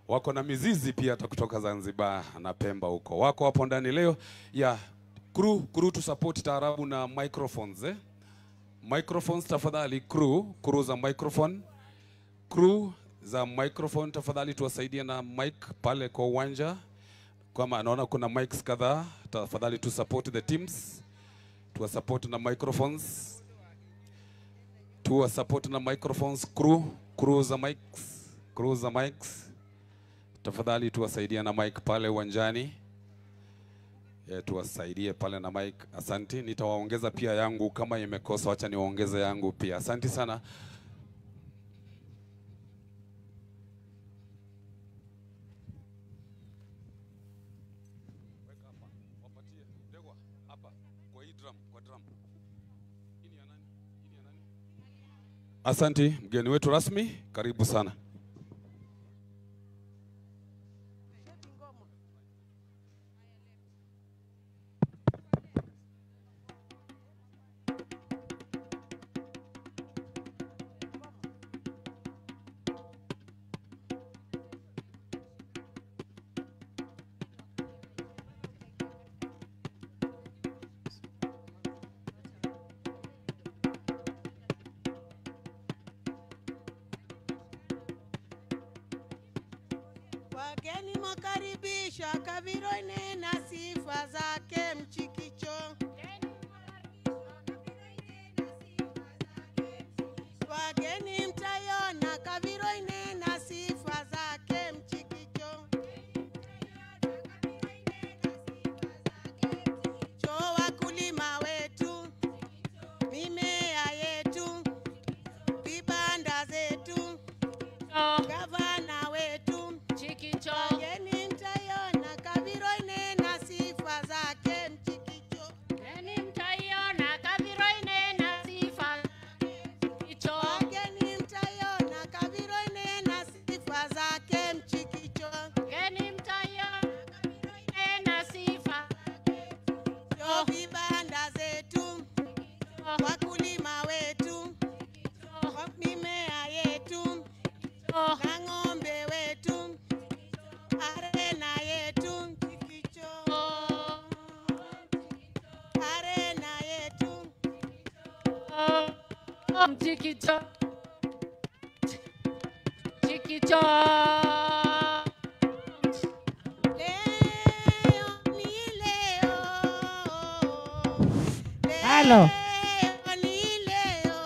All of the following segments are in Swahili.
wako na mizizi pia hata kutoka Zanzibar na Pemba huko, wako hapo ndani leo ya crew crew to support taarabu na microphones eh? Microphones tafadhali, crew crew za microphone crew za microphone tafadhali, tuwasaidie na mic pale kwa uwanja. Kama naona kuna mics kadhaa, tafadhali tu support the teams, tuwa support na microphones, tuwa support na microphones. Crew crew za mics, crew za mics, tafadhali tuwasaidie na mic pale uwanjani. Yeah, tuwasaidie pale na mic. Asante, nitawaongeza pia yangu kama imekosa, wacha niwaongeze yangu pia. Asante sana. Asante mgeni wetu rasmi, karibu sana. Wageni mwakaribishwa, Kaviro inena sifa zake mchikicho. Wageni mtayona, Kaviro inena sifa zake mchikicho. Cho wakulima wetu, mimea yetu, vibanda zetu, gavana wetu Chikicho, Wageni mtaiona Kaviro inena sifa zake mchikicho. eni mtaiona Kaviro inena sifa Chikicho, Wageni mtaiona Kaviro inena sifa zake mchikicho. eni mtaiona Kaviro inena sifa Yo vibanda zetu, wakulima wetu, wa- mimea yetu, na ng'ombe wetu, arena yetu mchikicho. Arena yetu Chikicho, Chikicho, leo ni leo. Halo. Leo ni leo.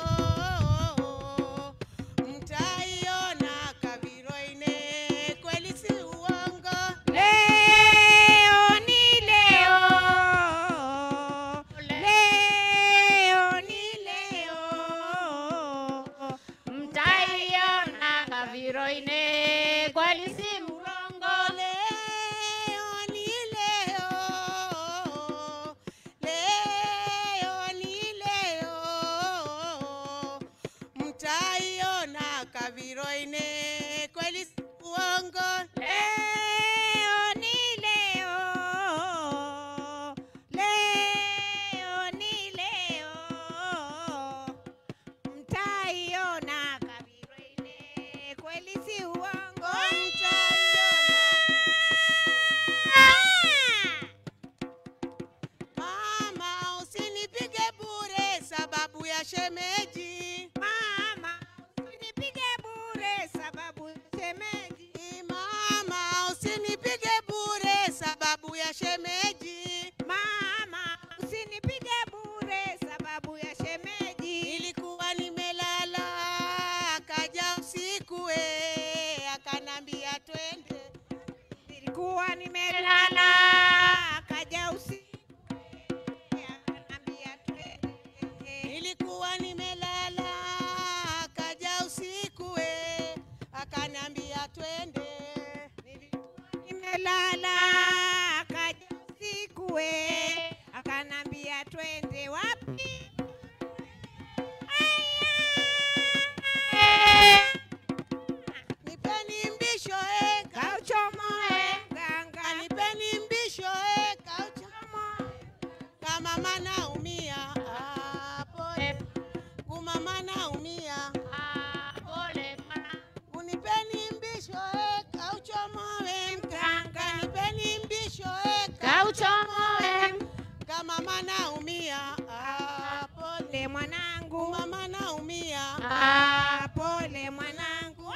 Mtaiona Kaviro ine kweli si uongo. leo ni leo, leo ni leo, mtaiona Kaviro ine kweli si mrongo. Leo ni leo. Leo ni leo. Mtaiona Kaviro ine kweli si uongo. Leo ni leo, leo ni leo, mtaiona Kaviro ine kweli si uongo. Mama, usinipige bure sababu ya shemeji. Mama, usinipige bure sababu shemeji. Mama, usinipige bure sababu ya shemeji. Mama, usinipige bure sababu ya shemeji. Nilikuwa nimelala akaja usiku eh, akanambia twende. Nilikuwa nimelala akaja usiku akanambia twende. Nilikuwa nimelala akaja usiku eh, akanambia twende. Nimelala akaja usiku we akanambia twende wapi? Aya. Nipeni mbisho eh, Kauchomoe ganga Nipeni mbisho eh, kauchomo. Kama mana umia ah, pole. Kumama naumia. Ah, pole ma. Unipeni mbisho eh, kauchomo mwanangu. mama naumia Ah, pole mwanangu.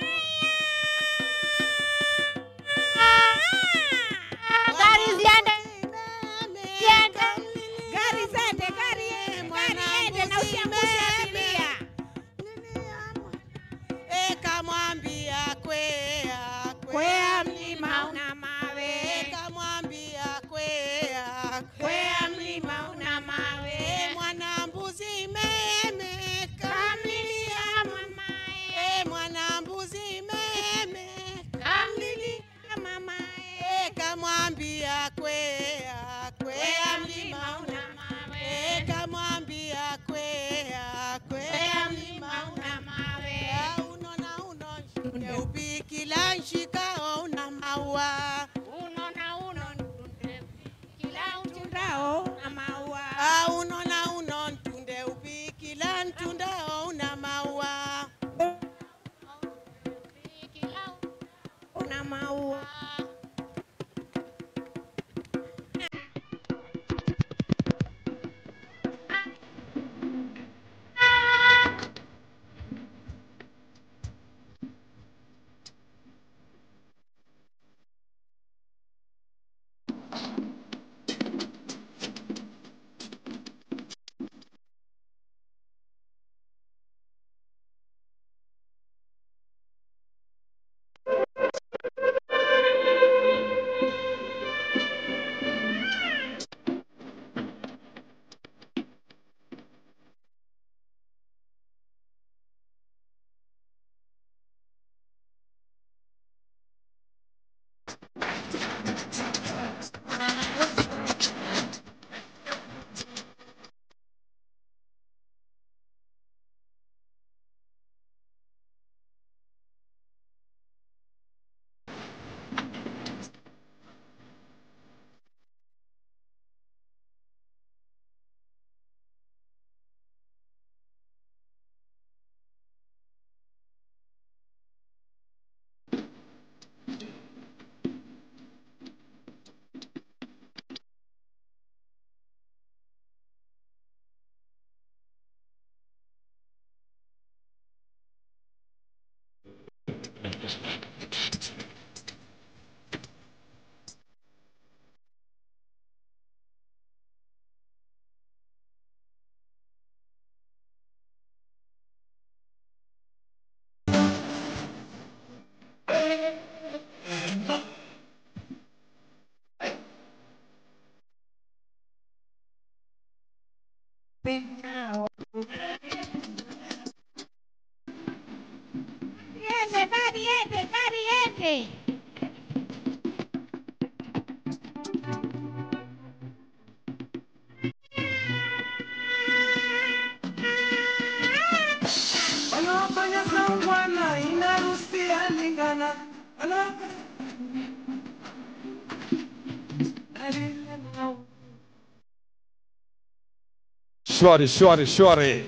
Gari ziende. Ziende. Gari zende, gari gari ende na usiangushe abiria. ekamwambia kwea Kwea mlima una mawe, ekamwambia kwea kwea mlima una mawe. E mwana mbuzi meme Kamlilia mamae, E mwana mbuzi meme kamlilia mamae. E kamwambia kwea kwea mlima una E kamwambia kwea kwea mlima una Ya uno na uno nshunde upikila nshikao una maua Uno na uno ntunde, kila utundao na maua. Ah, uno na uno ntunde upikila ntundao una maua Una maua. Yende, gari yende, gari yende. Wanaofanya saungwana inaruhusia lingana. Wana- Shwari, shwari, shwari.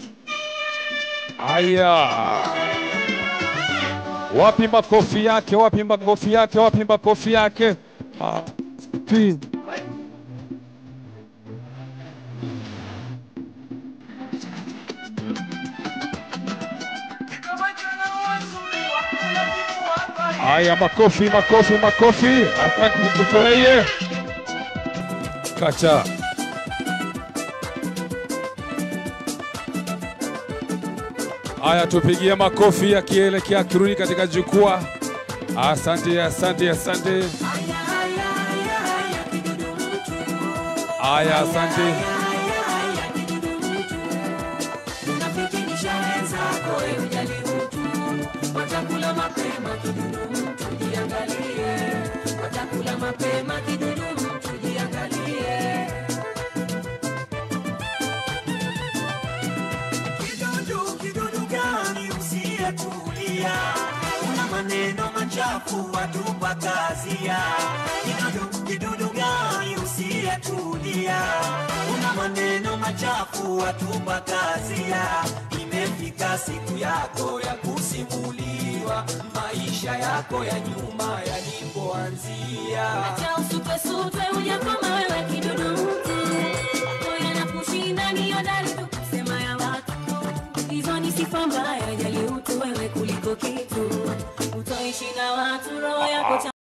Aya, wapi makofi yake? Wapi makofi yake? Wapi makofi yake? Ah, pi- Haya, makofi, makofi, makofi. Asante, tufurahie. Kacha. Haya, tupigie makofi akielekea akirudi katika jukwaa. Asante, asante, asante. Haya, asante. Kidudu, kidudu gani usiyetulia? Una maneno machafu watupa kazia. Kidudu, kidudu gani usiyetulia? Una maneno machafu watupa kazia. Imefika siku yako ya kusimuliwa maisha yako ya nyuma yalipoanzia. Acha usutwesutwe ujakoma wewe kidudu mtu Moyo na kushinda ni hodari tu kusema ya kitu, utoishi na watu roho yako